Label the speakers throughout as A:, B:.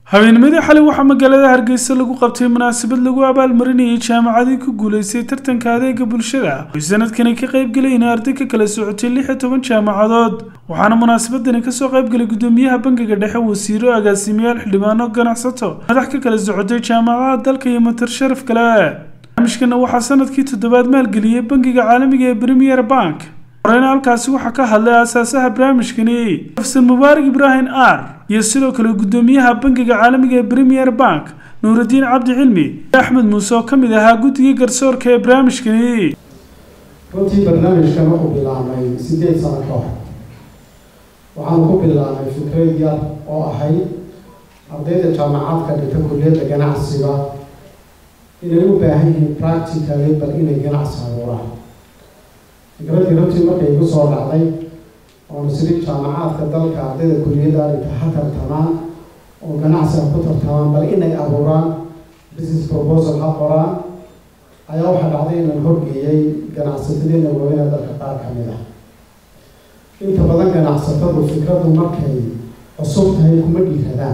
A: habeennimadii xalay waxaa magaalada hargeysa lagu qabtay munaasabad lagu abaalmarinayay jaamacadii ku guulaystay tartanka adeega bulshada oy sanadkani ka qaybgelayeen arday ka kala socotay lix iyo toban jaamacadood waxaana munaasabadani kasoo qaybgalay gudoomiyaha bangiga dhexe wasiiro agaasimayaal xildhibaano ganacsato madax ka kala socotay jaamacadaha dalka iyo matar sharaf kale barnaamijkana waxaa sanadkii toddobaad maalgeliyey bangiga caalamiga ee premier bank horeyna halkaasi waxaa ka hadlay aasaasaha barnaamijkani xafsan mubaarak ibraahim ar iyo sidoo kale gudoomiyaha bangiga caalamiga ee premier bank nuuraddiin cabdi cilmi iyo axmed muuse oo ka mid ahaa guddigii garsoorka ee barnaamijkani
B: runtii barnaamijkan wuxuu bilaabmay siddeed sano ka hor waxaan ku bilaabnay fikrad yar oo ahayd ardayda jaamacadka dhigta kulliyadda ganacsiga inay u baahan yihiin practically bal inay ganacsi abuuraan fikraddii runtii markay igu soo dhacday oona sidii jaamacaadka dalka ardayda kulliyadda dhigta ha tartamaan oo ganacsiga ku tartamaan bal inay abuuraan business proposal ha qoraan ayaa waxaa dhacday inaan horgeeyey ganacsatadeena waaweyna dalka qaar ka mid ah inta badan ganacsatadu fikraddu markay cusub tahay kuma dhiiradaan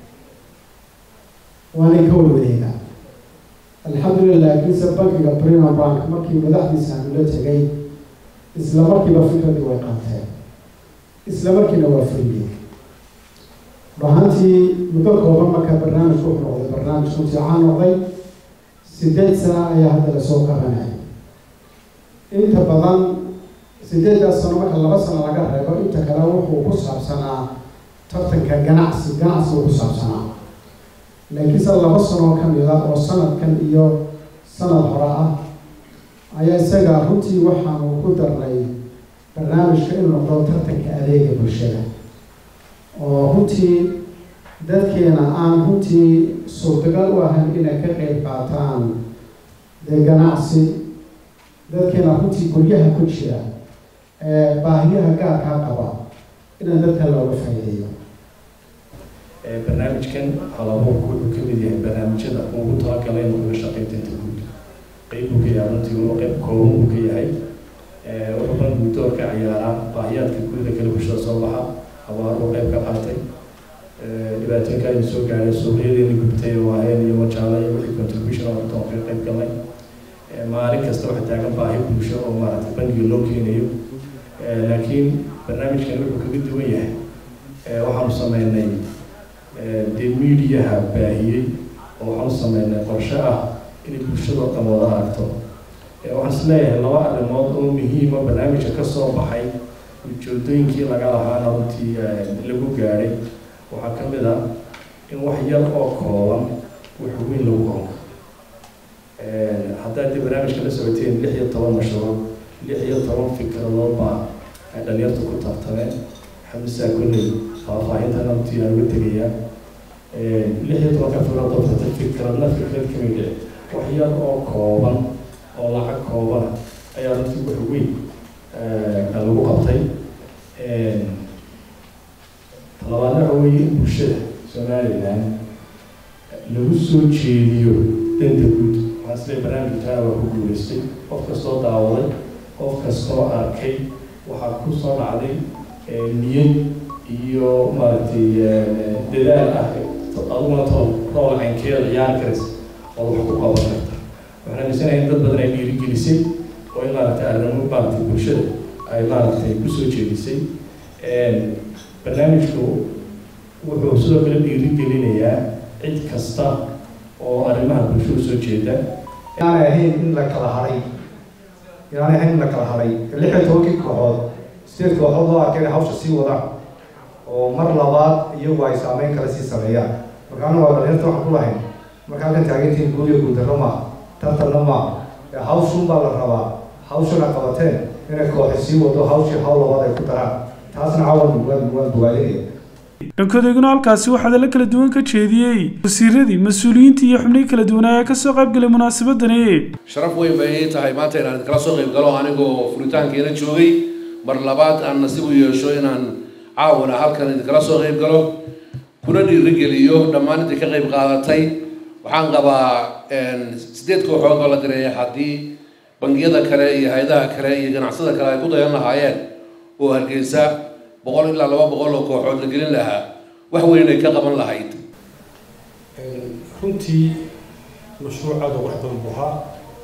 B: waanay ka warwareegaan alxamdulilah laakiinse bankiga prima bank markii madaxdiisa aanu la tegay isla markiiba fikraddii way qaateen isla markiina waa fuliyey dhahantii muddo kooban marka barnaamijku wuxuu noqday barnaamij runtii caan noqday sideed sana ayaa hadda lasoo qabanaya inta badan sideeddaas sano marka laba sano laga reebo inta kale wuxuu ku saabsanaa tartanka ganacsi ganacsigu ku saabsanaa laakiinse laba sanoo ka mid ah oo sanadkan iyo sanad hore ah ayaa isaga runtii waxaanu ku darnay barnaamijka inuu noqdo tartanka adeega bulshada oo runtii dadkeena aan runtii suurtagal u ahayn inay ka qeyb qaataan dee ganacsi dadkeena runtii guryaha ku jira ee baahiyaha gaarkaa qaba inaan dadka looga faa'iideeyo
C: barnaamijkan halabuurku wuxuu ka mid yahay barnaamijyada ugu talagalay inuu kaga shaqeeyo danta guud qeyb buu ka yahay runtii uu qeyb kooban buu ka yahay wuxuu ban guddoor ka ciyaaraa baahiyaadka gurida kale bulshada soo baxa abaaruu qeyb ka qaatay dhibaatooyinka aynu soo gaadhay suuqyadeeni gubtay oo aheen iyo wajaala iyo wixii contribution oo intaan ka qeyb galnay maalin kasta waxa taagan baahi bulsho oo maaragtay bangiga loo keenayo laakiin barnaamijkan wuxuu kaga duwan yahay waxaanu sameynay dee mediaha baahiyey oo waxaanu sameynay qorshe ah inay bulshadoo dhan wada aragto waxaan is leeyahay laba arrimood oo muhiima barnaamijka kasoo baxay ujeedooyinkii laga lahaana runtii lagu gaadhay waxaa ka mid ah in wax yar oo kooban wax weyn lagu qoro haddaad dee barnaamijka la socoteen lix iyo toban mashruuc lix iyo toban fikradood baa ay dhalinyartu ku tartameen xamisaa kolley faahfaahintan runtii aan uga tegayaa lix iyo tobanka fikradood tartay fikradna fikrad ka mid wax yar oo kooban oo lacag koobana ayaa runtii wax weyn lagu qabtay talabaadna waxa weeye in bulshada somalilan lagu soo jeediyo danta guud waxaan isleey barnaamijkaa waa ku guuleystay qof kastoo daawaday qof kastoo arkay waxaa ku soo dhacday niyad iyo maaragtay dadaal ah aduguna tol rool caynkeeda ciyaari karaysa oo wax ku qaban karta waxaan aaminsanahay in dad badan ay dhiirigelisay oo in maaragtay arrimo maaragtay bulshada ay maaragtay kusoo jeedisay barnaamijku wuxuu sidoo kale dhiirigelinayaa cid kasta oo arrimaha bulshada soo jeeda
D: inaanay ahayn in la kala haray inaanay ahayn in la kala haray lix iyo tobankii kooxood sideed kooxood loo arkay inay hawsha sii wadaan oo mar labaad iyagu ay saameyn kale sii sameeyaan marka anagu waa dhalinyarta waxaan ku lahayn marka halkan taageertiin guud iyo guuldarro maa tartanna maa hawshun baa la rabaa hawshana qabateen inay kooxi sii wado hawshii hawl labaad ay ku daraan taasna cawan waan waan bogaadinaya
A: dhankoodeguna halkaasi waxaa dala kala duwan ka jeediyey wasiiradii mas-uuliyiintii iyo xubnihii kala duwanaa ee kasoo qaybgalay munaasabadani
E: sharaf weyn bay ii tahay maanta inaan kala soo qayb galo anigoo furitaankeena joogay mar labaad aan nasiib u yeesho inaan caawana halkan idinkala soo qayb galo kuna dhiirigeliyo dhammaan intii ka qayb qaadatay waxaan qabaa sideed kooxood oo la direeya haddii bangiyada kale iyo hay-adaha kale iyo ganacsada kale ay ku dayan lahaayeen oo hargeysa boqol ilaa laba boqol oo kooxood la gelin lahaa wax weyn ay ka qaban lahayd
F: runtii mashruuc aada u wax badan buu ahaa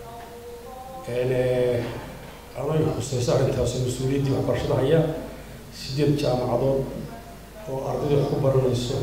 F: anay khusayso arrintaasi mas-uuliyaddii waxbarashada haya sideed jaamacadood oo ardayda wax ku baranayso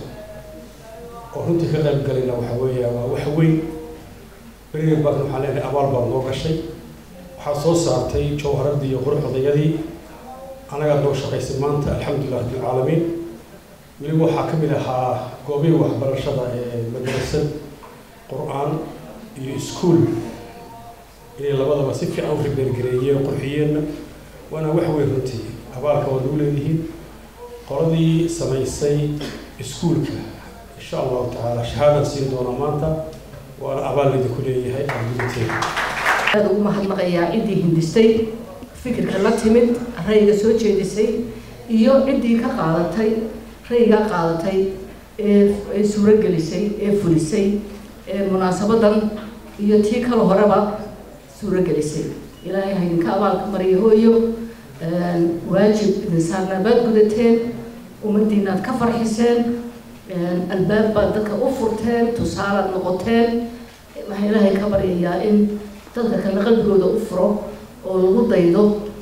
F: oo runtii ka qayb galayna waxa weeya waa wax weyn beriga baadna waxaan leenahay abaal baad noo gashay waxaad soo saartay jawharadii iyo quruxdayadii anagaad noo shaqaysay maanta alxamdulilah rabbilcaalamiin weliba waxaa ka mid ahaa goobihii waxbarashada ee madrasad qur-aan iyo iskuol inay labadaba si fiican u ribeergareeyeen qurxiyeenna waana wax weyn runtii abaalka waad ugu leedihiin qoladii samaysay iskuolka insha allahu tacaala shahaadaan siin doonaa maanta waana abaal idinku leeyahay ardayteeda
G: aada ugu mahadnaqayaa ciddii hindistay fikirka la timid rayga soo jeedisay iyo ciddii ka qaadatay raygaa qaadatay ee suurogelisay ee fulisay ee munaasabadan iyo tii kale horeba suurogelisay ilaahay ha idinka abaalka mariyo hooyo waajib idin saarnaa baad gudateen ummaddiinaad ka farxiseen albaab baad dadka u furteen tusaalaad noqoteen waxaa ilaahay ka baryayaa in dadka kale qalbigooda u furo oo lagu daydo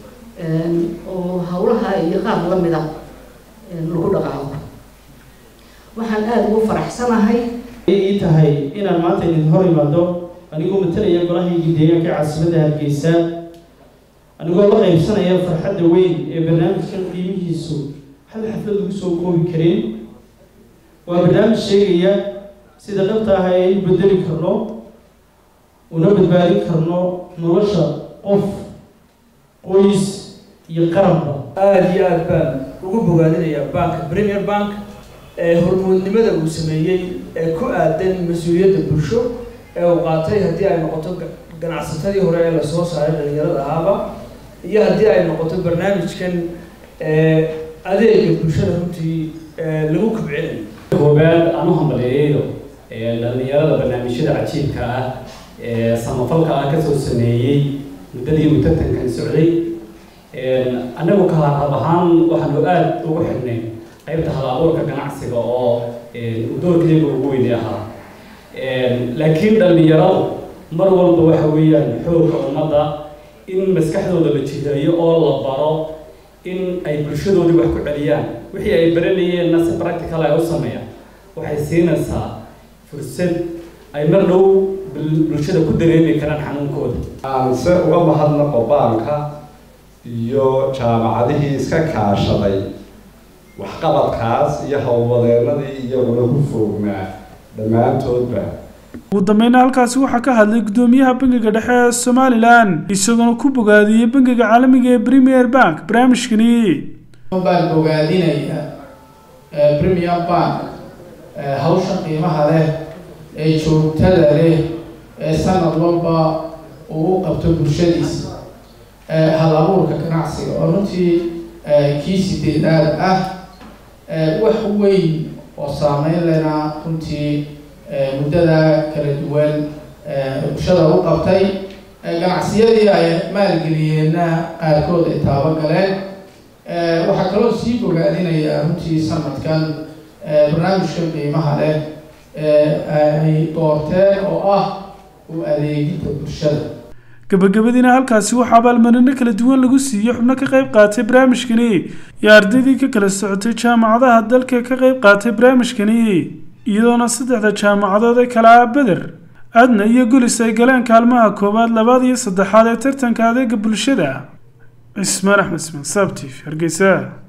G: oo hawlaha iyo qaar la mida lagu dhaqaaqo waxaan aada ugu faraxsanahay
H: ii tahay inaan maanta idin hor imaado anigoo matalaya golahaygii deegaanka caasimadda hargeysa anigoo la qaybsanaya farxadda weyn ee barnaamijkan qiimihiisu hal xaflad lagu soo koobi karin waa barnaamij sheegaya sida dhabta ah aynu bedeli karno una badbaadin karno nolosha qof qoys iyo qaranba
I: aada iyo aada baan ugu bogaadinayaa banka premier bank ee hormuudnimada uu sameeyey ee ku aadan mas-uuliyadda bulsho ee uu qaatay haddii ay noqoto ganacsatadii hore ee lasoo saaray dhalinyarada ahaaba iyo haddii ay noqoto barnaamijkan adeega bulshada runtii lagu kobcinayo
J: koobaad aan u hambaleeyayo dhalinyarada barnaamijyada cajiibka ah ee samafalka ah kasoo sameeyey muddadii uu tartankan socday annagu ka hab ahaan waxaanu aada ugu xidhnay qaybta hal abuurka ganacsiga oo doorkayga ugu weyni ahaa laakiin dhalinyaradu mar walba waxa weeyaan xoogka ummadda in maskaxdooda la jiheeyo oo la baro in ay bulshadoodii wax ku celiyaan wixii ay baranayeenna si practical ay u sameeyaan waxay siinaysaa fursad ay mar dhow bulshada ku dareemi karaan xanuunkooda
D: aan se uga mahadnaqo baanka iyo jaamacadihii iska kaashaday waxqabadkaas iyo howlwadeenadii iyaguna ku foognaa dhammaantoodba
A: ugu dambeyna halkaasi waxaa ka hadlay guddoomiyaha bangiga dhexe ee somalilan isagoona ku bogaadiyey bangiga caalamiga ee premier bank barnaamijkani
K: baan bogaadinaya premier bank hawsha qiimaha leh ee joogtada leh ee sanad walba uu u qabto bulshadiisa hal abuurka ganacsiga oo runtii kii sideedaad ah wax weyn oo saameyn lena runtii muddada kala duwan bulshada u qabtay ganacsiyadii ay maalgeliyeenna qaarkood ay taabo galeen waxaa kaloo sii bogaadinayaa runtii sanadkan barnaamijka qiimaha leh ay doorteen oo ah u adeegidda bulshada
A: gabagabadiina halkaasi waxaa abaalmarino kala duwan lagu siiyey xubno ka qayb qaatay barnaamijkani iyo ardaydii ka kala socotay jaamacadaha dalka ka qayb qaatay barnaamijkani iyadoona saddexda jaamacadood ee kala ah beder adna iyo gulis ay galeen kaalmaha koowaad labaad iyo saddexaad ee tartanka adeega bulshada cismaan axmed ismaan saabtiif hargeysa